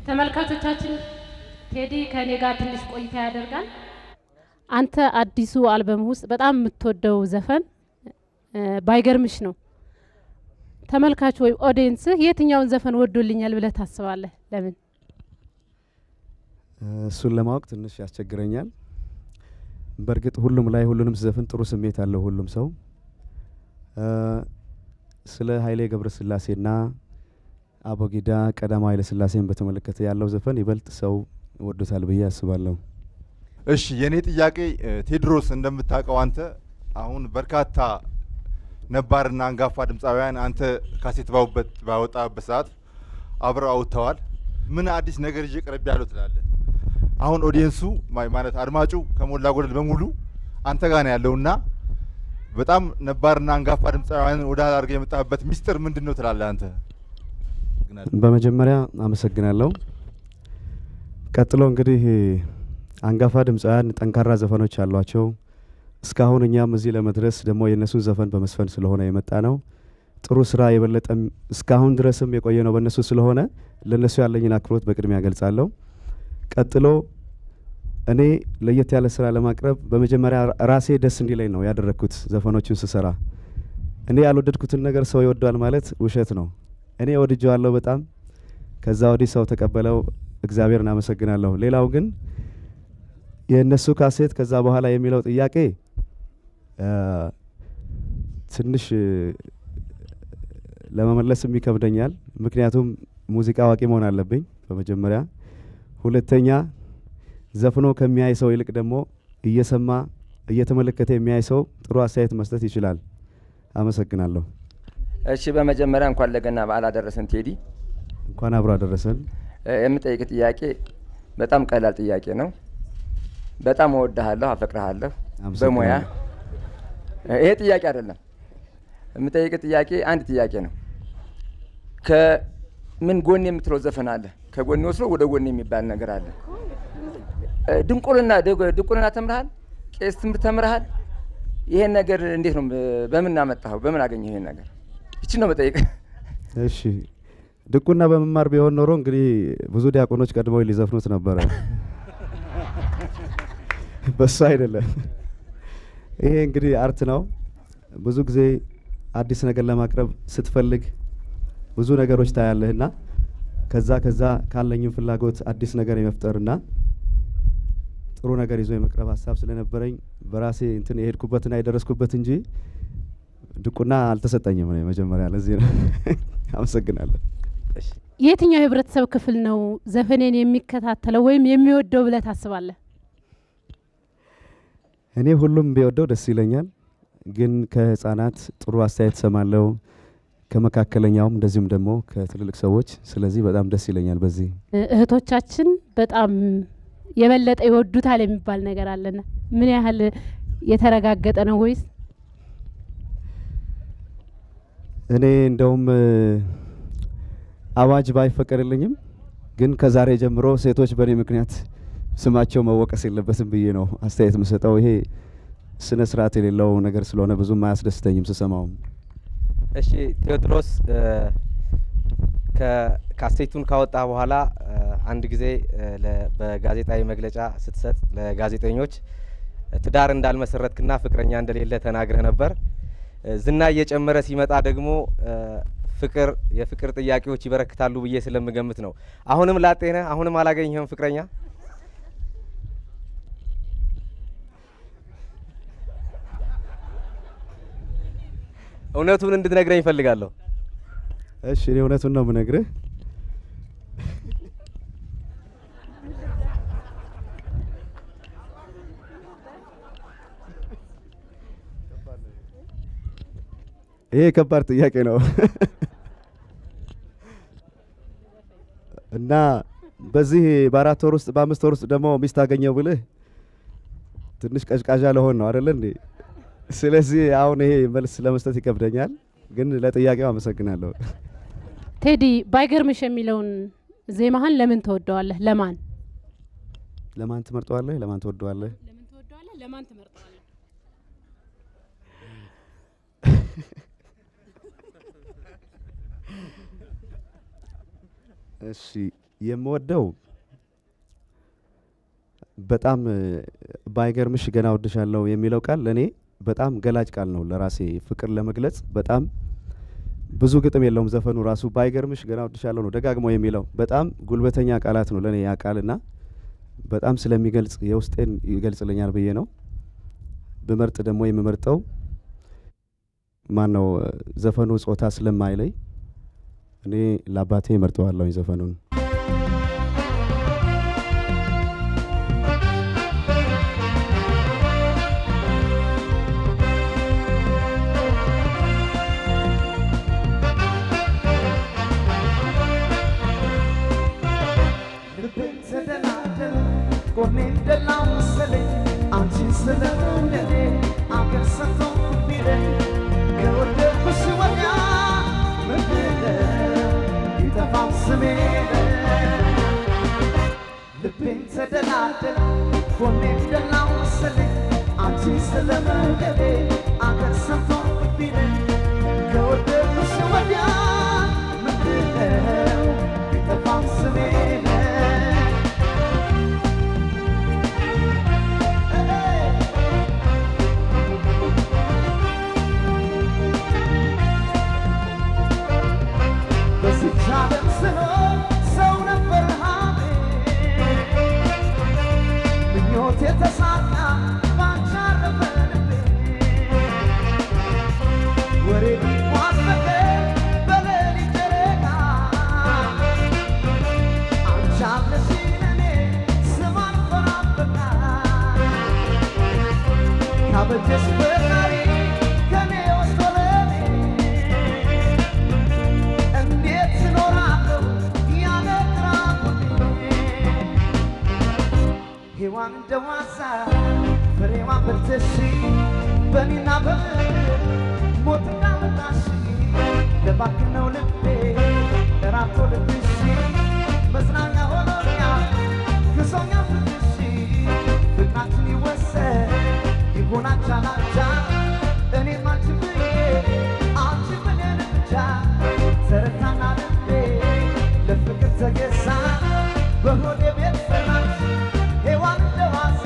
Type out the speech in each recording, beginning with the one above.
ተመልካቾቻችን ቴዲ ከእኔ ጋር ትንሽ ቆይታ ያደርጋል። አንተ አዲሱ አልበም ውስጥ በጣም የምትወደው ዘፈን እ፣ ባይገርምሽ ነው። ተመልካቹ ወይም ኦዲየንስህ የትኛውን ዘፈን ወዶልኛል ብለህ ታስባለህ? ለምን? እሱን ለማወቅ ትንሽ ያስቸግረኛል። በእርግጥ ሁሉም ላይ ሁሉንም ሲዘፍን ጥሩ ስሜት አለው ሁሉም ሰው። እ፣ ስለ ኃይሌ ገብረስላሴና አቦጊዳ ቀዳማዊ ኃይለ ሥላሴን በተመለከተ ያለው ዘፈን ይበልጥ ሰው ወዶታል ብዬ አስባለሁ። እሺ የእኔ ጥያቄ እ፣ ቴድሮስ እንደምታውቀው አንተ አሁን በርካታ ነባርና አንጋፋ ድምፃውያን አንተ ካሴት ባውበት ባወጣበት ሰዓት አብረው አውጥተዋል። ምን አዲስ ነገር ይዤ ቀረብ ያለው ትላለህ? አሁን ኦዲየንሱ ማ- ማለት አድማጩ ከሞላ ጎደል በሙሉ አንተ ጋር ነው ያለውና በጣም ነባርና አንጋፋ ድምፃውያን ወደ አድርገህ የመጣህበት ሚስጥር ምንድን ነው ትላለህ አንተ? በመጀመሪያ አመሰግናለሁ። ቀጥሎ እንግዲህ አንጋፋ ድምፃውያን ጠንካራ ዘፈኖች አሏቸው። እስካሁን እኛም እዚህ ለመድረስ ደግሞ የእነሱን ዘፈን በመስፈን ስለሆነ የመጣ ነው። ጥሩ ስራ የበለጠም እስካሁን ድረስም የቆየ ነው በእነሱ ስለሆነ ለእነሱ ያለኝን አክብሮት በቅድሚያ ገልጻለሁ። ቀጥሎ እኔ ለየት ያለ ስራ ለማቅረብ በመጀመሪያ ራሴ ደስ እንዲለኝ ነው ያደረግኩት ዘፈኖቹን ስሰራ። እኔ ያልወደድኩትን ነገር ሰው ይወደዋል ማለት ውሸት ነው። እኔ ወድጀዋለሁ በጣም። ከዛ ወዲህ ሰው ተቀበለው፣ እግዚአብሔርን አመሰግናለሁ። ሌላው ግን የእነሱ ካሴት ከዛ በኋላ የሚለው ጥያቄ አ፣ ትንሽ እ፣ ለመመለስም ይከብደኛል። ምክንያቱም ሙዚቃ አዋቂ መሆን አለብኝ በመጀመሪያ። ሁለተኛ ዘፍኖ ከሚያይ ሰው ይልቅ ደግሞ እየሰማ እየተመለከተ የሚያይ ሰው ጥሩ አስተያየት መስጠት ይችላል። አመሰግናለሁ። እሺ በመጀመሪያ እንኳን ለገና በዓል አደረሰን ቴዲ። እንኳን አብሮ አደረሰን። እ፣ የምጠይቅ ጥያቄ በጣም ቀላል ጥያቄ ነው። በጣም እወድሃለሁ፣ አፈቅርሃለሁ በሙያ እ፣ ይሄ ጥያቄ አይደለም። የምጠይቅ ጥያቄ አንድ ጥያቄ ነው። ከምን ጎን የምትለው ዘፈን አለ? ከጎን ወስዶ ወደ ጎን የሚባል ነገር አለ። እ፣ ድንቁርና ድ- ድቁርና ተምርሃል? ቄስ ትምህርት ተምርሃል? ይሄን ነገር እንዴት ነው እ፣ በምን አመጣኸው? በምን አገኘው ይሄን ነገር? ይችን ነው መጠየቅ። እሺ ድቁና በመማር ቢሆን ኖሮ እንግዲህ ብዙ ዲያቆኖች ቀድመው ሊዘፍኑት ነበረ። በሱ አይደለም። ይሄ እንግዲህ አርት ነው። ብዙ ጊዜ አዲስ ነገር ለማቅረብ ስትፈልግ ብዙ ነገሮች ታያለህና ከዛ ከዛ ካለኝም ፍላጎት አዲስ ነገር የመፍጠርና ጥሩ ነገር ይዞ የመቅረብ ሀሳብ ስለነበረኝ በራሴ እንትን የሄድኩበትና የደረስኩበት እንጂ ድቁና አልተሰጠኝም። እኔ መጀመሪያ ለዚህ ነው። አመሰግናለሁ። እሺ የትኛው የህብረተሰብ ክፍል ነው ዘፈኔን የሚከታተለው ወይም የሚወደው ብለህ ታስባለህ? እኔ ሁሉም ቢወደው ደስ ይለኛል፣ ግን ከህፃናት ጥሩ አስተያየት ሰማለው፣ ከመካከለኛውም እንደዚሁም ደግሞ ከትልልቅ ሰዎች። ስለዚህ በጣም ደስ ይለኛል። በዚህ እ፣ እህቶቻችን በጣም የበለጠ ይወዱታል የሚባል ነገር አለና ምን ያህል የተረጋገጠ ነው ወይስ እኔ እንደውም እ፣ አዋጅ ባይፈቀድልኝም ግን ከዛሬ ጀምሮ ሴቶች በእኔ ምክንያት ስማቸው መወቀስ የለበትም ብዬ ነው አስተያየት የምሰጠው። ይሄ ስነ ስርዓት የሌለው ነገር ስለሆነ ብዙም አያስደስተኝም ስሰማውም። እሺ ቴዎድሮስ እ፣ ከካሴቱን ካወጣ በኋላ እ፣ አንድ ጊዜ እ፣ ለ- በጋዜጣዊ መግለጫ ስትሰጥ ለጋዜጠኞች እ፣ ትዳር እንዳልመሰረትክና ፍቅረኛ እንደሌለ ተናግረህ ነበር። እ፣ ዝና እየጨመረ ሲመጣ ደግሞ እ፣ ፍቅር የፍቅር ጥያቄዎች ይበረክታሉ ብዬ ስለምገምት ነው። አሁንም ላጤ ነህ? አሁንም አላገኘህም ፍቅረኛ? እውነቱን እንድትነግረኝ እፈልጋለሁ። እሺ እኔ እውነቱን ነው የምነግርህ። ይሄ ከባድ ጥያቄ ነው እና በዚህ በአራት ወር ውስጥ በአምስት ወር ውስጥ ደግሞ ሚስት አገኘው ብልህ ትንሽ ቀዥቃዣ ለሆን ነው አይደለ እንዴ? ስለዚህ አሁን ይሄ መልስ ለመስጠት ይከብደኛል፣ ግን ለጥያቄው አመሰግናለሁ። ቴዲ ባይገርምሽ የሚለውን ዜማህን ለምን ተወደዋለህ? ለማን ለማን ትመርጠዋለህ? ለማን ትወደዋለህ? ለምን ተወደዋለህ? ለማን ትመርጠዋለህ? እሺ የምወደው በጣም እ፣ ባይገርምሽ ገና ወድሻለሁ የሚለው ቃል ለእኔ በጣም ገላጭ ቃል ነው። ለራሴ ፍቅር ለመግለጽ በጣም ብዙ ግጥም የለውም ዘፈኑ ራሱ ባይገርምሽ ገና ወድሻለሁ ነው ደጋግሞ የሚለው በጣም ጉልበተኛ ቃላት ነው ለእኔ ያ ቃልና በጣም ስለሚገልጽ የውስጤን ይገልጽልኛል ብዬ ነው። ብመርጥ ደግሞ የምመርጠው ማን ነው ዘፈኑ ጾታ ስለማይለይ እኔ ለአባቴ እመርጠዋለሁኝ ዘፈኑን። ልቤን ተደላደለ ጎኔን ደላው መሰለኝ አንቺን ስለመውደዴ አገር ሰጥቶ ቢለኝ ከወደድኩሽ ወዲያ ምንድነው ቢጠፋም ስሜ ልቤን ተደላደለ ጎኔን ደላው መሰለኝ አንቺን ስለመውደዴ አገር ሰጥቶ ቢለኝ ከወደድኩሽ ወዲያ ምንድነው ቢጠፋም ስሜ በዚች ዓለም ስኖር ሰው ነበር ሀሜ ምኞቴ ተሳካ ባንቺ አረፈ ልቤ ወሬ ቢጓዝ በቀን በሌሊት ጨረቃ አንቺ አለሽኝ ለኔ ስም አልፈራም በቃ ካበጀሽ ፈጣሪ ከኔ ወስዶ ለኔ እንዴት እኖራለሁ ያለ ጥራቁቴ ሔዋን እንደ ዋዛ ፍሬዋን በልተሽ በኔና በምድር ሞት እንዳመጣሽ ለባክነው ልቤ እራቶ ልብሽ መዝናኛ ሆኖኛል ክሶኛ ፍቅርሽ ፍቅራችን ይወሰድ ይሆናል ቻላቻ እኔም አንቺን ብዬ አንቺን ብለን ብቻ ተረታና ልቤ ለፍቅር ተገዛ በሆዴ ቤት ሰራች ሔዋን እንደ ዋዛ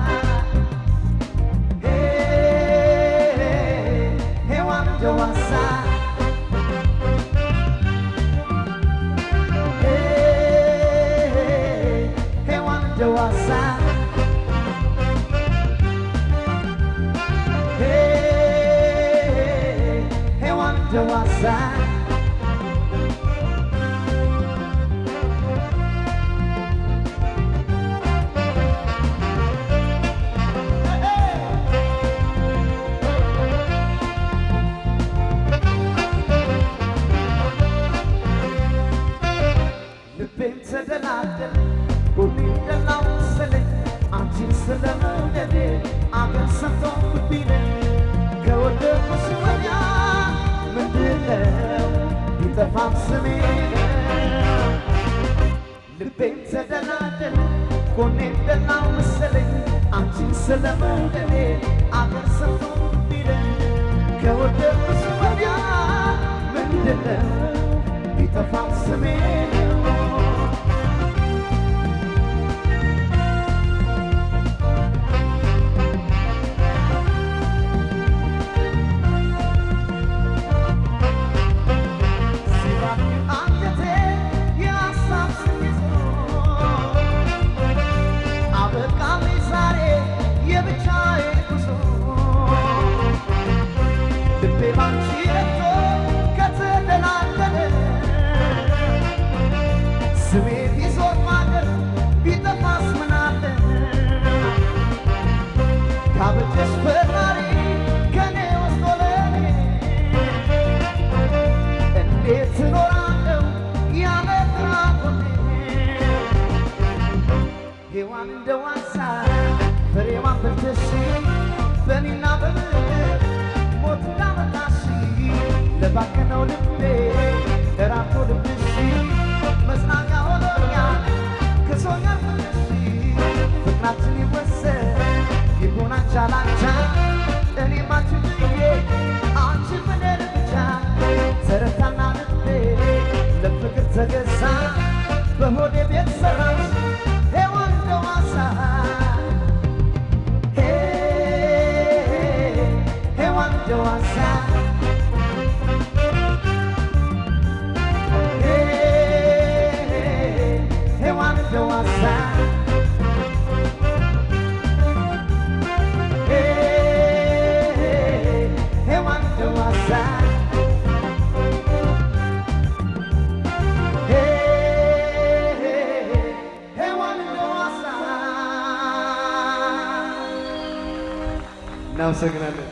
ሔዋን እንደ ዋዛ ሔዋን እንደ ዋዛ ሔዋን እንደ ዋዛ ልቤን ተደላደለ ጎኔን ደላው መሰለኝ አንቺን ስለመውደዴ አገር ሰምቶ ቢለኝ ከወደድኩሽ ወዲያ ምንድነው ቢጠፋም ስሜ ነው። ልቤን ተደላደለ ጎኔን ደላው መሰለኝ አንቺን ስለመውደዴ አገር ሰምቶ ቢለኝ ከወደድኩሽ ወዲያ ምንድነው ቢጠፋም ስሜ ነው። አንጀቴ የሀሳብ ስሜት አበቃልኝ ዛሬ የብቻዬ ጉዞ ልቤ ባንቺ ረግቶ ከተደላደለ ስሜ ቢዞር ማገር ቢጠፋስ ምን አለ ካበጀሽ ፈጣሪ ከኔ ወስዶ ለኔ እንዴት እኖራለሁ ያለ ጥራቁቴ ሔዋን እንደ ዋሳ ፍሬዋን በልተሽ በኔና በምድር ሞት እንዳመጣሽ ለባከነው ልቤ እራቶ ልብሽ መጽናኛ ሆኖኛል ከሶኛል ፍቅርሽ ፍቅራችን ይወሰድ ይሆናል ቻላቻ እኔም አንቺን ብዬ አንቺን ብለን ብቻ ተረታና ልቤ ለፍቅር ተገዛ በሆዴ ሔዋን እንደዋዛ ሔዋን እንደዋዛ ሔዋን እንደዋዛ እናመሰግናለን።